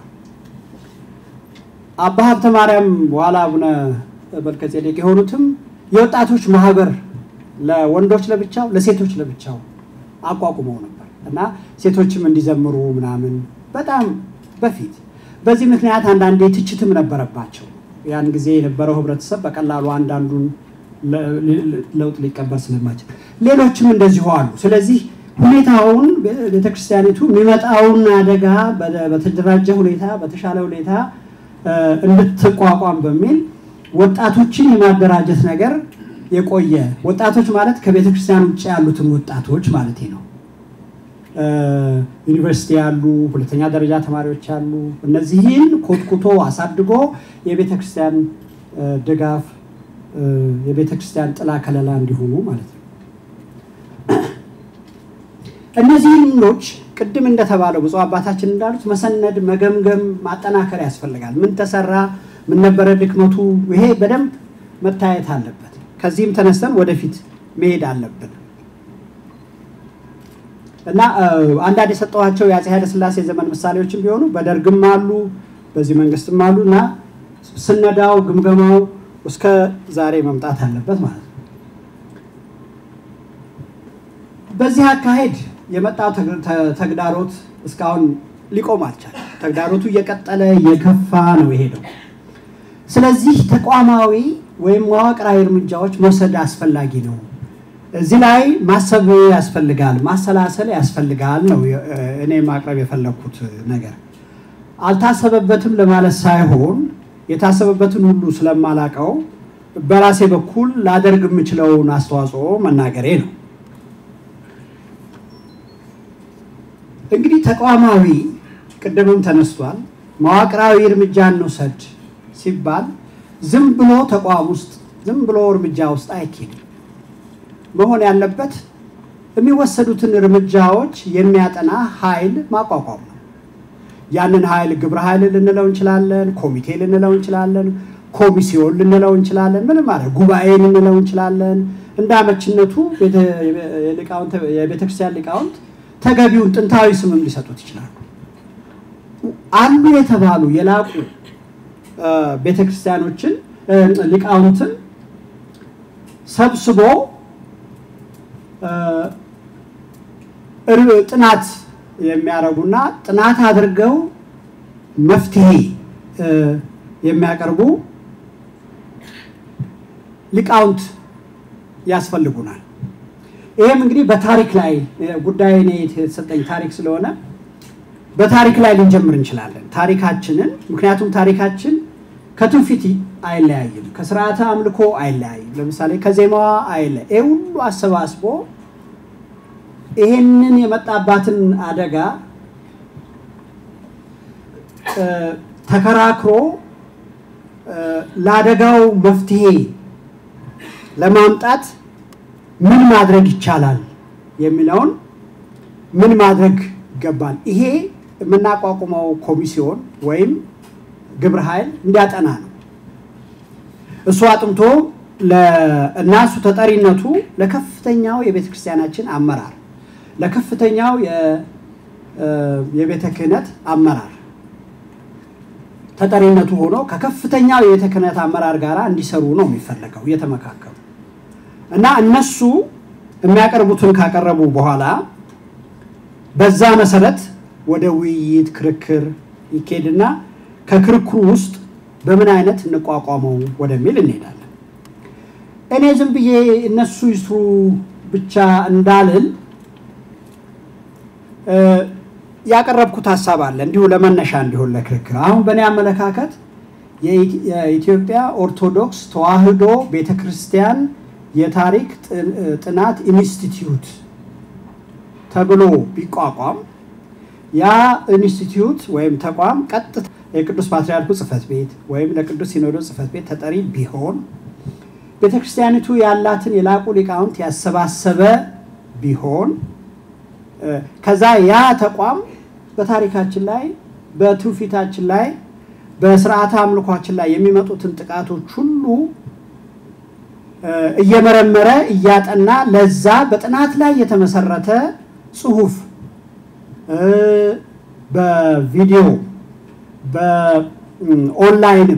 አባ ሀብተ ማርያም በኋላ አቡነ መልከ ጼዴቅ የሆኑትም የወጣቶች ማህበር ለወንዶች ለብቻው፣ ለሴቶች ለብቻው አቋቁመው ነበር እና ሴቶችም እንዲዘምሩ ምናምን በጣም በፊት በዚህ ምክንያት አንዳንዴ ትችትም ነበረባቸው። ያን ጊዜ የነበረው ህብረተሰብ በቀላሉ አንዳንዱን ለውጥ ሊቀበል ስለማይችል ሌሎችም እንደዚሁ አሉ። ስለዚህ ሁኔታውን ቤተክርስቲያኒቱ የሚመጣውን አደጋ በተደራጀ ሁኔታ በተሻለ ሁኔታ እንድትቋቋም በሚል ወጣቶችን የማደራጀት ነገር የቆየ ወጣቶች ማለት ከቤተክርስቲያን ውጭ ያሉትን ወጣቶች ማለት ነው። ዩኒቨርሲቲ ያሉ ሁለተኛ ደረጃ ተማሪዎች ያሉ እነዚህን ኮትኩቶ አሳድጎ የቤተ ክርስቲያን ድጋፍ የቤተ ክርስቲያን ጥላ ከለላ እንዲሆኑ ማለት ነው። እነዚህ ልምዶች ቅድም እንደተባለው ብፁዕ አባታችን እንዳሉት መሰነድ፣ መገምገም፣ ማጠናከር ያስፈልጋል። ምን ተሰራ፣ ምን ነበረ ድክመቱ፣ ይሄ በደንብ መታየት አለበት። ከዚህም ተነስተን ወደፊት መሄድ አለብን እና አንዳንድ የሰጠኋቸው የአፄ ኃይለሥላሴ ዘመን ምሳሌዎችን ቢሆኑ በደርግም አሉ በዚህ መንግስትም አሉ እና ስነዳው ግምገማው እስከ ዛሬ መምጣት አለበት ማለት ነው። በዚህ አካሄድ የመጣው ተግዳሮት እስካሁን ሊቆም አልቻለም። ተግዳሮቱ እየቀጠለ እየከፋ ነው የሄደው። ስለዚህ ተቋማዊ ወይም መዋቅራዊ እርምጃዎች መውሰድ አስፈላጊ ነው። እዚህ ላይ ማሰብ ያስፈልጋል፣ ማሰላሰል ያስፈልጋል ነው እኔ ማቅረብ የፈለግኩት ነገር። አልታሰበበትም ለማለት ሳይሆን የታሰበበትን ሁሉ ስለማላቀው በራሴ በኩል ላደርግ የምችለውን አስተዋጽኦ መናገሬ ነው። እንግዲህ ተቋማዊ ቅድምም ተነስቷል። መዋቅራዊ እርምጃ እንውሰድ ሲባል ዝም ብሎ ተቋም ውስጥ ዝም ብሎ እርምጃ ውስጥ አይኬድም። መሆን ያለበት የሚወሰዱትን እርምጃዎች የሚያጠና ኃይል ማቋቋም ነው። ያንን ኃይል ግብረ ኃይል ልንለው እንችላለን፣ ኮሚቴ ልንለው እንችላለን፣ ኮሚሲዮን ልንለው እንችላለን፣ ምንም ማለት ጉባኤ ልንለው እንችላለን። እንደ አመችነቱ የቤተክርስቲያን ሊቃውንት ተገቢውን ጥንታዊ ስምም ሊሰጡት ይችላሉ። አሉ የተባሉ የላቁ ቤተክርስቲያኖችን ሊቃውንትን ሰብስቦ ጥናት የሚያደርጉና ጥናት አድርገው መፍትሄ የሚያቀርቡ ሊቃውንት ያስፈልጉናል። ይህም እንግዲህ በታሪክ ላይ ጉዳይ እኔ የተሰጠኝ ታሪክ ስለሆነ በታሪክ ላይ ልንጀምር እንችላለን። ታሪካችንን ምክንያቱም ታሪካችን ከትውፊት አይለያይም፣ ከስርዓተ አምልኮ አይለያይም። ለምሳሌ ከዜማዋ አይለ ይህ ሁሉ አሰባስቦ ይሄንን የመጣባትን አደጋ ተከራክሮ ለአደጋው መፍትሄ ለማምጣት ምን ማድረግ ይቻላል የሚለውን ምን ማድረግ ይገባል። ይሄ የምናቋቁመው ኮሚሲዮን ወይም ግብረ ኃይል እንዲያጠና ነው። እሱ አጥንቶ እና እሱ ተጠሪነቱ ለከፍተኛው የቤተ ክርስቲያናችን አመራር ለከፍተኛው የቤተ ክህነት አመራር ተጠሪነቱ ሆኖ ከከፍተኛው የቤተ ክህነት አመራር ጋር እንዲሰሩ ነው የሚፈለገው እየተመካከሉ እና እነሱ የሚያቀርቡትን ካቀረቡ በኋላ በዛ መሰረት ወደ ውይይት ክርክር ይኬድና ከክርክሩ ውስጥ በምን አይነት እንቋቋመው ወደሚል እንሄዳለን። እኔ ዝም ብዬ እነሱ ይስሩ ብቻ እንዳልል ያቀረብኩት ሀሳብ አለ እንዲሁ ለመነሻ እንዲሆን ለክርክር። አሁን በእኔ አመለካከት የኢትዮጵያ ኦርቶዶክስ ተዋሕዶ ቤተ ክርስቲያን የታሪክ ጥናት ኢንስቲትዩት ተብሎ ቢቋቋም ያ ኢንስቲትዩት ወይም ተቋም ቀጥታ የቅዱስ ፓትርያርኩ ጽሕፈት ቤት ወይም ለቅዱስ ሲኖዶስ ጽሕፈት ቤት ተጠሪ ቢሆን ቤተ ክርስቲያኒቱ ያላትን የላቁ ሊቃውንት ያሰባሰበ ቢሆን ከዛ ያ ተቋም በታሪካችን ላይ በትውፊታችን ላይ በስርዓተ አምልኳችን ላይ የሚመጡትን ጥቃቶች ሁሉ እየመረመረ እያጠና ለዛ በጥናት ላይ የተመሰረተ ጽሁፍ በቪዲዮ በኦንላይንም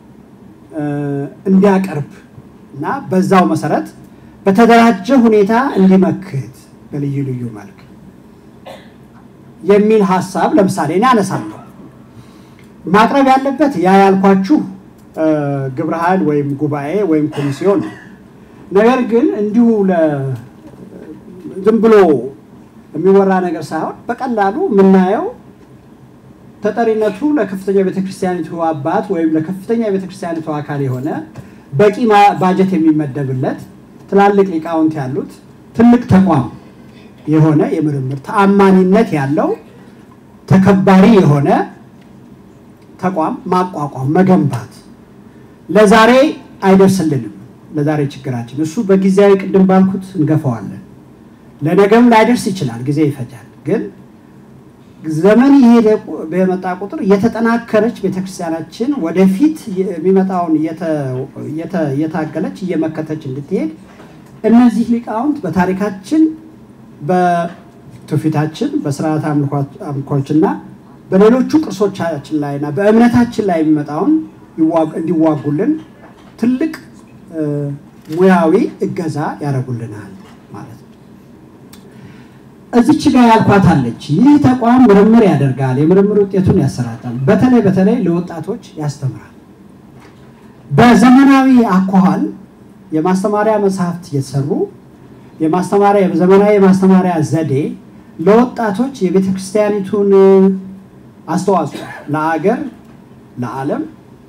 እንዲያቀርብ እና በዛው መሰረት በተደራጀ ሁኔታ እንዲመክት በልዩ ልዩ መልክ የሚል ሀሳብ ለምሳሌ እኔ አነሳለሁ። ማቅረብ ያለበት ያ ያልኳችሁ ግብረ ኃይል ወይም ጉባኤ ወይም ኮሚሲዮን ነው። ነገር ግን እንዲሁ ዝም ብሎ የሚወራ ነገር ሳይሆን በቀላሉ የምናየው ተጠሪነቱ ለከፍተኛ ቤተክርስቲያኒቱ አባት ወይም ለከፍተኛ ቤተክርስቲያኒቱ አካል የሆነ በቂ ባጀት የሚመደብለት ትላልቅ ሊቃውንት ያሉት ትልቅ ተቋም የሆነ የምርምር ተአማኒነት ያለው ተከባሪ የሆነ ተቋም ማቋቋም መገንባት ለዛሬ አይደርስልንም። ለዛሬ ችግራችን። እሱ በጊዜያዊ ቅድም ባልኩት እንገፋዋለን። ለነገም ላይደርስ ይችላል፣ ጊዜ ይፈጃል። ግን ዘመን የሄደ በመጣ ቁጥር እየተጠናከረች ቤተክርስቲያናችን ወደፊት የሚመጣውን እየታገለች እየመከተች እንድትሄድ እነዚህ ሊቃውንት በታሪካችን በትውፊታችን በስርዓት አምልኮችና በሌሎቹ ቅርሶቻችን ላይና በእምነታችን ላይ የሚመጣውን እንዲዋጉልን ትልቅ ሙያዊ እገዛ ያደርጉልናል ማለት ነው። እዚች ጋር ያልኳት አለች። ይህ ተቋም ምርምር ያደርጋል፣ የምርምር ውጤቱን ያሰራጫል፣ በተለይ በተለይ ለወጣቶች ያስተምራል። በዘመናዊ አኳኋን የማስተማሪያ መጽሐፍት እየተሰሩ የማስተማሪያ ዘመናዊ የማስተማሪያ ዘዴ ለወጣቶች የቤተ ክርስቲያኒቱን አስተዋጽኦ ለአገር ለዓለም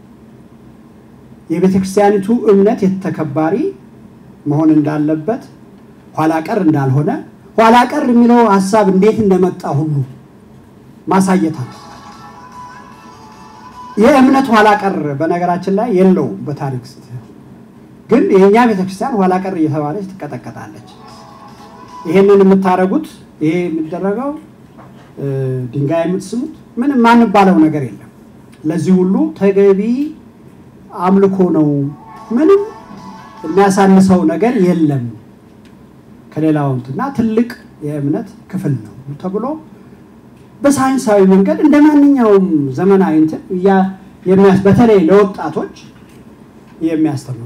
የቤተ ክርስቲያኒቱ እምነት የተከባሪ መሆን እንዳለበት ኋላ ቀር እንዳልሆነ ኋላ ቀር የሚለው ሀሳብ እንዴት እንደመጣ ሁሉ ማሳየት አለ። የእምነት ኋላ ቀር በነገራችን ላይ የለውም በታሪክ ግን የእኛ ቤተክርስቲያን ኋላ ቀር እየተባለች ትቀጠቀጣለች። ይሄንን የምታደርጉት ይሄ የሚደረገው ድንጋይ የምትስሙት ምንም ማንባለው ነገር የለም። ለዚህ ሁሉ ተገቢ አምልኮ ነው። ምንም የሚያሳንሰው ነገር የለም ከሌላው እና ትልቅ የእምነት ክፍል ነው ተብሎ በሳይንሳዊ መንገድ እንደ ማንኛውም ዘመናዊ እንትን በተለይ ለወጣቶች የሚያስተምሩ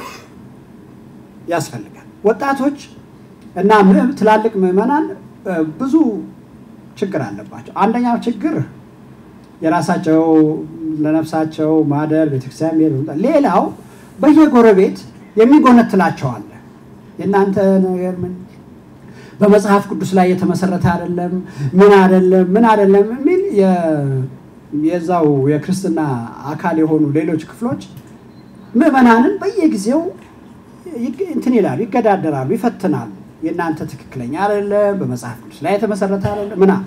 ያስፈልጋል። ወጣቶች እና ትላልቅ ምዕመናን ብዙ ችግር አለባቸው። አንደኛው ችግር የራሳቸው ለነፍሳቸው ማደር ቤተክርስቲያን ሄድ፣ ሌላው በየጎረቤት የሚጎነትላቸው አለ። የእናንተ ነገር ምን በመጽሐፍ ቅዱስ ላይ የተመሰረተ አይደለም፣ ምን አይደለም፣ ምን አይደለም የሚል የዛው የክርስትና አካል የሆኑ ሌሎች ክፍሎች ምዕመናንን በየጊዜው እንትን ይላሉ፣ ይገዳደራሉ፣ ይፈትናሉ። የእናንተ ትክክለኛ አይደለም፣ በመጽሐፍ ቅዱስ ላይ የተመሰረተ አይደለም ምና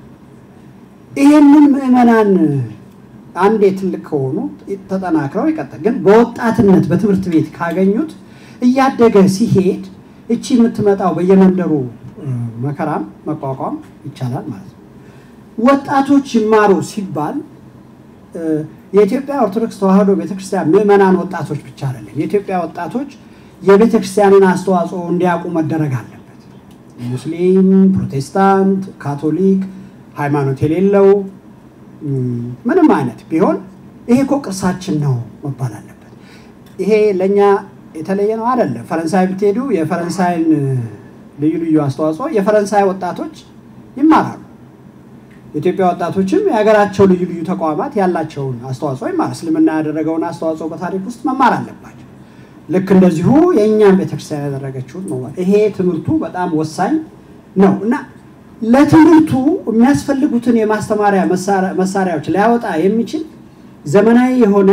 ይሄንን ምዕመናን አንዴ ትልቅ ከሆኑ ተጠናክረው ይቀጥል። ግን በወጣትነት በትምህርት ቤት ካገኙት እያደገ ሲሄድ እቺ የምትመጣው በየመንደሩ መከራም መቋቋም ይቻላል ማለት ነው። ወጣቶች ይማሩ ሲባል የኢትዮጵያ ኦርቶዶክስ ተዋሕዶ ቤተክርስቲያን ምዕመናን ወጣቶች ብቻ አይደለም። የኢትዮጵያ ወጣቶች የቤተክርስቲያንን አስተዋጽኦ እንዲያውቁ መደረግ አለበት። ሙስሊም፣ ፕሮቴስታንት፣ ካቶሊክ ሃይማኖት የሌለው ምንም አይነት ቢሆን ይሄ እኮ ቅርሳችን ነው መባል አለበት። ይሄ ለእኛ የተለየ ነው አይደለም። ፈረንሳይ ብትሄዱ የፈረንሳይን ልዩ ልዩ አስተዋጽኦ የፈረንሳይ ወጣቶች ይማራሉ። የኢትዮጵያ ወጣቶችም የሀገራቸው ልዩ ልዩ ተቋማት ያላቸውን አስተዋጽኦ ይማራል። እስልምና ያደረገውን አስተዋጽኦ በታሪክ ውስጥ መማር አለባቸው። ልክ እንደዚሁ የእኛም ቤተክርስቲያን ያደረገችውን መማር ይሄ ትምህርቱ በጣም ወሳኝ ነው እና ለትምህርቱ የሚያስፈልጉትን የማስተማሪያ መሳሪያዎች ሊያወጣ የሚችል ዘመናዊ የሆነ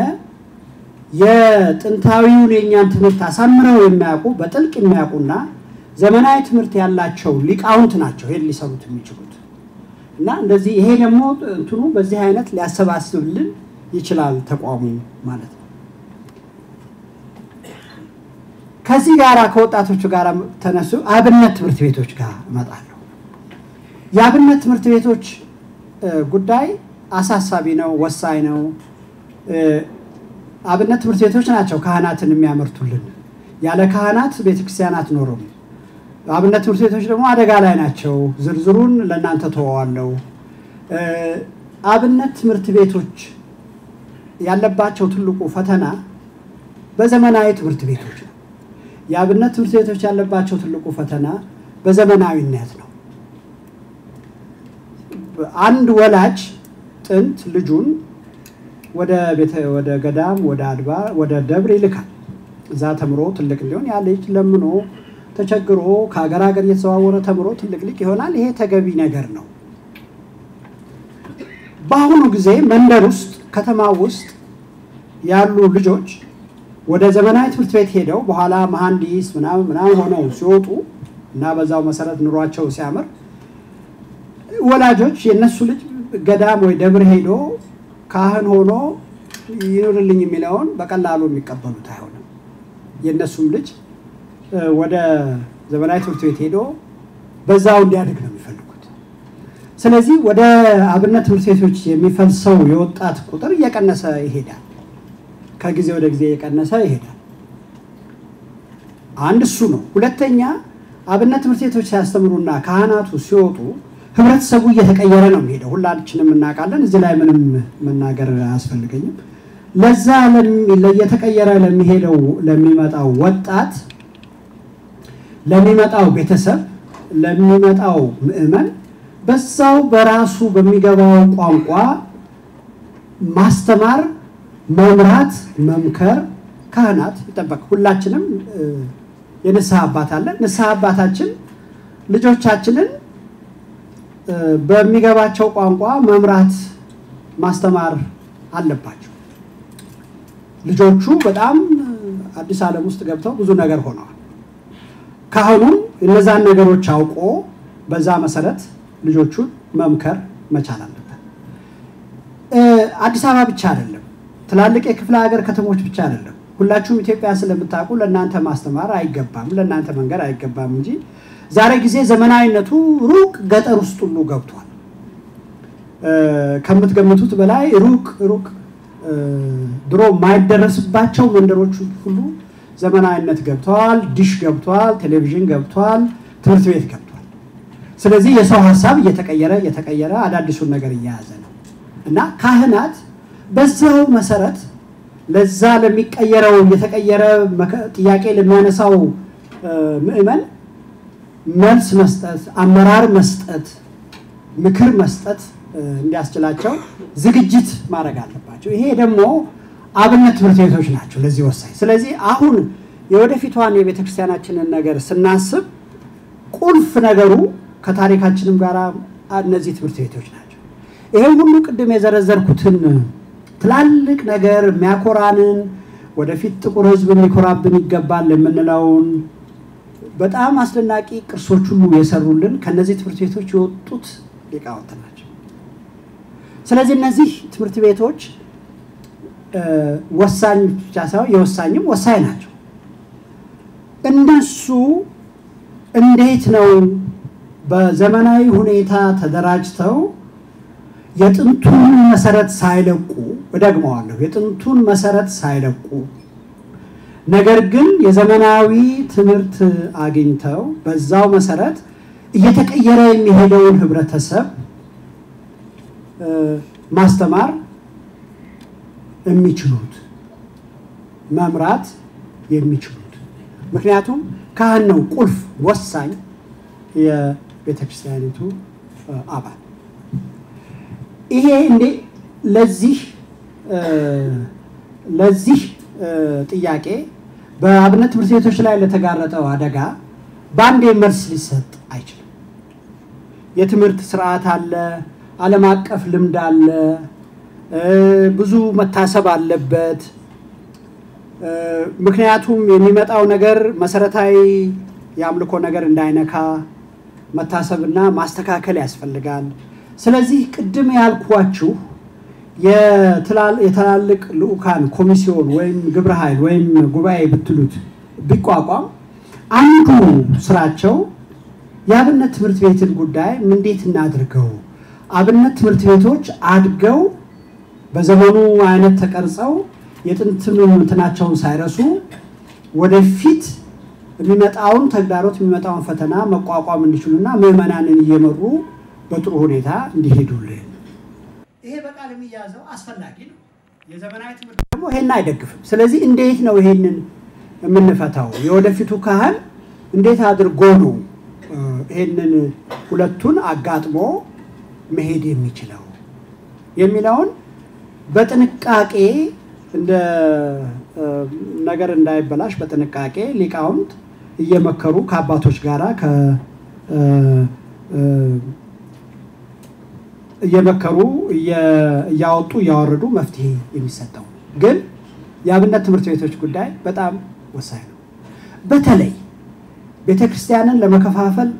የጥንታዊውን የእኛን ትምህርት አሳምረው የሚያውቁ በጥልቅ የሚያውቁና ዘመናዊ ትምህርት ያላቸው ሊቃውንት ናቸው ይሄን ሊሰሩት የሚችሉት እና እንደዚህ ይሄ ደግሞ እንትኑ በዚህ አይነት ሊያሰባስብልን ይችላል ተቋሙ ማለት ነው። ከዚህ ጋር ከወጣቶቹ ጋር ተነሱ አብነት ትምህርት ቤቶች ጋር እመጣለሁ። የአብነት ትምህርት ቤቶች ጉዳይ አሳሳቢ ነው፣ ወሳኝ ነው። አብነት ትምህርት ቤቶች ናቸው ካህናትን የሚያመርቱልን። ያለ ካህናት ቤተክርስቲያን አትኖርም። አብነት ትምህርት ቤቶች ደግሞ አደጋ ላይ ናቸው። ዝርዝሩን ለእናንተ ተወዋለሁ። አብነት ትምህርት ቤቶች ያለባቸው ትልቁ ፈተና በዘመናዊ ትምህርት ቤቶች ነው። የአብነት ትምህርት ቤቶች ያለባቸው ትልቁ ፈተና በዘመናዊነት ነው። አንድ ወላጅ ጥንት ልጁን ወደ ቤተ ወደ ገዳም ወደ አድባር ወደ ደብር ይልካል። እዛ ተምሮ ትልቅ እንዲሆን ያ ልጅ ለምኖ ተቸግሮ ከሀገር ሀገር እየተዘዋወረ ተምሮ ትልቅ ሊቅ ይሆናል። ይሄ ተገቢ ነገር ነው። በአሁኑ ጊዜ መንደር ውስጥ ከተማ ውስጥ ያሉ ልጆች ወደ ዘመናዊ ትምህርት ቤት ሄደው በኋላ መሐንዲስ ምናምን ምናምን ሆነው ሲወጡ እና በዛው መሰረት ኑሯቸው ሲያምር ወላጆች የእነሱ ልጅ ገዳም ወይ ደብር ሄዶ ካህን ሆኖ ይኑርልኝ የሚለውን በቀላሉ የሚቀበሉት አይሆንም። የእነሱም ልጅ ወደ ዘመናዊ ትምህርት ቤት ሄዶ በዛው እንዲያድግ ነው የሚፈልጉት። ስለዚህ ወደ አብነት ትምህርት ቤቶች የሚፈልሰው የወጣት ቁጥር እየቀነሰ ይሄዳል። ከጊዜ ወደ ጊዜ እየቀነሰ ይሄዳል። አንድ እሱ ነው። ሁለተኛ አብነት ትምህርት ቤቶች ሲያስተምሩና ካህናቱ ሲወጡ ህብረተሰቡ እየተቀየረ ነው የሚሄደው። ሁላችንም እናውቃለን። እዚህ ላይ ምንም መናገር አያስፈልገኝም። ለዛ እየተቀየረ ለሚሄደው ለሚመጣው ወጣት፣ ለሚመጣው ቤተሰብ፣ ለሚመጣው ምዕመን በዛው በራሱ በሚገባው ቋንቋ ማስተማር፣ መምራት፣ መምከር ካህናት ይጠበቅ። ሁላችንም የንስሐ አባት አለን። ንስሐ አባታችን ልጆቻችንን በሚገባቸው ቋንቋ መምራት ማስተማር አለባቸው። ልጆቹ በጣም አዲስ ዓለም ውስጥ ገብተው ብዙ ነገር ሆነዋል። ካህኑም እነዛን ነገሮች አውቆ በዛ መሰረት ልጆቹን መምከር መቻል አለበት። አዲስ አበባ ብቻ አይደለም፣ ትላልቅ የክፍለ ሀገር ከተሞች ብቻ አይደለም። ሁላችሁም ኢትዮጵያ ስለምታውቁ ለእናንተ ማስተማር አይገባም፣ ለእናንተ መንገድ አይገባም እንጂ ዛሬ ጊዜ ዘመናዊነቱ ሩቅ ገጠር ውስጥ ሁሉ ገብቷል። ከምትገምቱት በላይ ሩቅ ሩቅ ድሮ የማይደረስባቸው መንደሮች ሁሉ ዘመናዊነት ገብተዋል። ዲሽ ገብቷል፣ ቴሌቪዥን ገብቷል፣ ትምህርት ቤት ገብቷል። ስለዚህ የሰው ሀሳብ እየተቀየረ እየተቀየረ አዳዲሱን ነገር እየያዘ ነው እና ካህናት በዛው መሰረት ለዛ ለሚቀየረው እየተቀየረ ጥያቄ ለሚያነሳው ምዕመን መልስ መስጠት፣ አመራር መስጠት፣ ምክር መስጠት እንዲያስችላቸው ዝግጅት ማድረግ አለባቸው። ይሄ ደግሞ አብነት ትምህርት ቤቶች ናቸው ለዚህ ወሳኝ። ስለዚህ አሁን የወደፊቷን የቤተ ክርስቲያናችንን ነገር ስናስብ ቁልፍ ነገሩ ከታሪካችንም ጋር እነዚህ ትምህርት ቤቶች ናቸው። ይሄን ሁሉ ቅድም የዘረዘርኩትን ትላልቅ ነገር የሚያኮራንን ወደፊት ጥቁር ሕዝብ ሊኮራብን ይገባል የምንለውን በጣም አስደናቂ ቅርሶች ሁሉ የሰሩልን ከነዚህ ትምህርት ቤቶች የወጡት ሊቃውንት ናቸው። ስለዚህ እነዚህ ትምህርት ቤቶች ወሳኝ ብቻ ሳይሆን የወሳኝም ወሳኝ ናቸው። እነሱ እንዴት ነው በዘመናዊ ሁኔታ ተደራጅተው የጥንቱን መሰረት ሳይለቁ እደግመዋለሁ፣ የጥንቱን መሰረት ሳይለቁ ነገር ግን የዘመናዊ ትምህርት አግኝተው በዛው መሰረት እየተቀየረ የሚሄደውን ህብረተሰብ ማስተማር የሚችሉት መምራት የሚችሉት ምክንያቱም ካህን ነው ቁልፍ ወሳኝ የቤተ ክርስቲያኒቱ አባል። ይሄ እንዴ ለዚህ ለዚህ ጥያቄ በአብነት ትምህርት ቤቶች ላይ ለተጋረጠው አደጋ በአንዴ መልስ ሊሰጥ አይችልም። የትምህርት ስርዓት አለ፣ ዓለም አቀፍ ልምድ አለ፣ ብዙ መታሰብ አለበት። ምክንያቱም የሚመጣው ነገር መሰረታዊ የአምልኮ ነገር እንዳይነካ መታሰብና ማስተካከል ያስፈልጋል። ስለዚህ ቅድም ያልኳችሁ የትላልቅ ልዑካን ኮሚሲዮን ወይም ግብረ ኃይል ወይም ጉባኤ ብትሉት ቢቋቋም አንዱ ስራቸው የአብነት ትምህርት ቤትን ጉዳይ እንዴት እናድርገው፣ አብነት ትምህርት ቤቶች አድገው በዘመኑ አይነት ተቀርጸው የጥንትን እንትናቸውን ሳይረሱ ወደፊት የሚመጣውን ተግዳሮት የሚመጣውን ፈተና መቋቋም እንዲችሉና ምዕመናንን እየመሩ በጥሩ ሁኔታ እንዲሄዱልን ይሄ በቃል የሚያዘው አስፈላጊ ነው። የዘመናዊ ትምህርት ደግሞ ይሄን አይደግፍም። ስለዚህ እንዴት ነው ይሄንን የምንፈታው? የወደፊቱ ካህን እንዴት አድርጎ ነው ይሄንን ሁለቱን አጋጥሞ መሄድ የሚችለው የሚለውን በጥንቃቄ እንደ ነገር እንዳይበላሽ በጥንቃቄ ሊቃውንት እየመከሩ ከአባቶች ጋራ እየመከሩ እያወጡ እያወረዱ መፍትሄ የሚሰጠው ግን የአብነት ትምህርት ቤቶች ጉዳይ በጣም ወሳኝ ነው። በተለይ ቤተ ክርስቲያንን ለመከፋፈል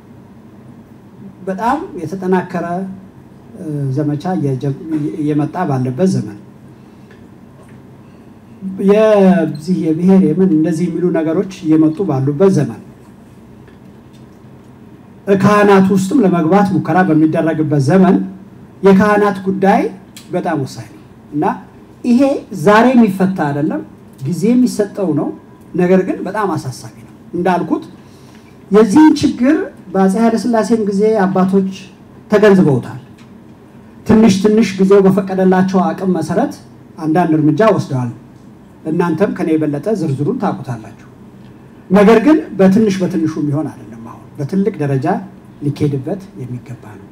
በጣም የተጠናከረ ዘመቻ እየመጣ ባለበት ዘመን የዚህ የብሔር የምን እንደዚህ የሚሉ ነገሮች እየመጡ ባሉበት ዘመን ካህናት ውስጥም ለመግባት ሙከራ በሚደረግበት ዘመን የካህናት ጉዳይ በጣም ወሳኝ ነው እና ይሄ ዛሬ የሚፈታ አይደለም፣ ጊዜ የሚሰጠው ነው። ነገር ግን በጣም አሳሳቢ ነው። እንዳልኩት የዚህን ችግር በአፄ ኃይለሥላሴም ጊዜ አባቶች ተገንዝበውታል። ትንሽ ትንሽ ጊዜው በፈቀደላቸው አቅም መሰረት አንዳንድ እርምጃ ወስደዋል። እናንተም ከኔ የበለጠ ዝርዝሩን ታውቁታላችሁ። ነገር ግን በትንሽ በትንሹ የሚሆን አይደለም። አሁን በትልቅ ደረጃ ሊካሄድበት የሚገባ ነው።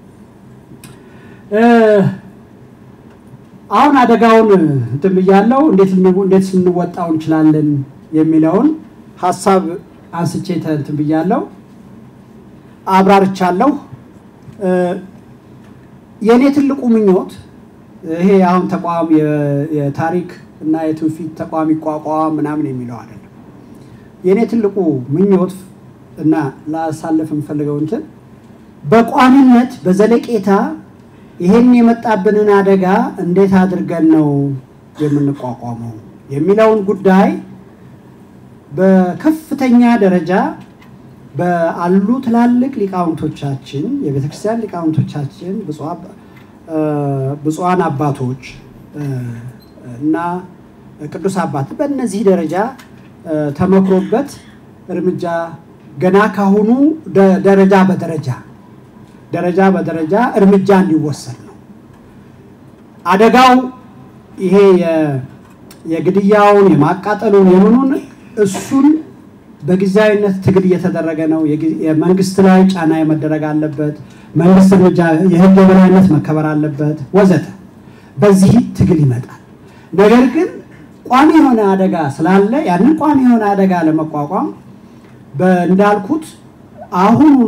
አሁን አደጋውን እንትን ብያለሁ። እንዴት እንዴት ልንወጣው እንችላለን የሚለውን ሀሳብ አንስቼ እንትን ብያለሁ፣ አብራርቻለሁ። የእኔ ትልቁ ምኞት ይሄ አሁን ተቋም የታሪክ እና የትውፊት ተቋም ይቋቋም ምናምን የሚለው አይደለም። የእኔ ትልቁ ምኞት እና ላሳልፍ የምፈልገው እንትን በቋሚነት በዘለቄታ ይሄን የመጣብንን አደጋ እንዴት አድርገን ነው የምንቋቋመው የሚለውን ጉዳይ በከፍተኛ ደረጃ በአሉ ትላልቅ ሊቃውንቶቻችን የቤተክርስቲያን ሊቃውንቶቻችን ብፁዓን አባቶች እና ቅዱስ አባት በእነዚህ ደረጃ ተመክሮበት እርምጃ ገና ካሁኑ ደረጃ በደረጃ ደረጃ በደረጃ እርምጃ እንዲወሰድ ነው። አደጋው ይሄ የግድያውን የማቃጠሉን የምኑን እሱን በጊዜያዊነት ትግል እየተደረገ ነው። የመንግስት ላይ ጫና የመደረግ አለበት። መንግስት እርምጃ፣ የህግ የበላይነት መከበር አለበት ወዘተ። በዚህ ትግል ይመጣል። ነገር ግን ቋሚ የሆነ አደጋ ስላለ ያንን ቋሚ የሆነ አደጋ ለመቋቋም እንዳልኩት አሁኑኑ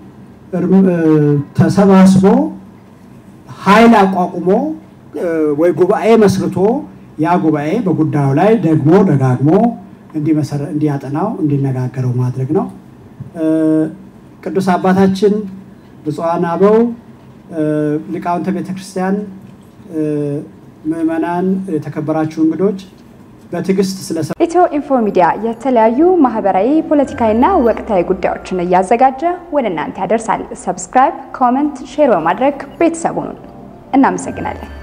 ተሰባስቦ ኃይል አቋቁሞ ወይ ጉባኤ መስርቶ ያ ጉባኤ በጉዳዩ ላይ ደግሞ ደጋግሞ እንዲያጠናው እንዲነጋገረው ማድረግ ነው። ቅዱስ አባታችን ብፁዓን አበው ሊቃውንተ ቤተ ክርስቲያን፣ ምዕመናን፣ የተከበራችሁ እንግዶች በትዕግስት ስለሰ ኢትዮ ኢንፎ ሚዲያ የተለያዩ ማህበራዊ፣ ፖለቲካዊና ወቅታዊ ጉዳዮችን እያዘጋጀ ወደ እናንተ ያደርሳል። ሰብስክራይብ፣ ኮመንት፣ ሼር በማድረግ ቤተሰቡን እናመሰግናለን።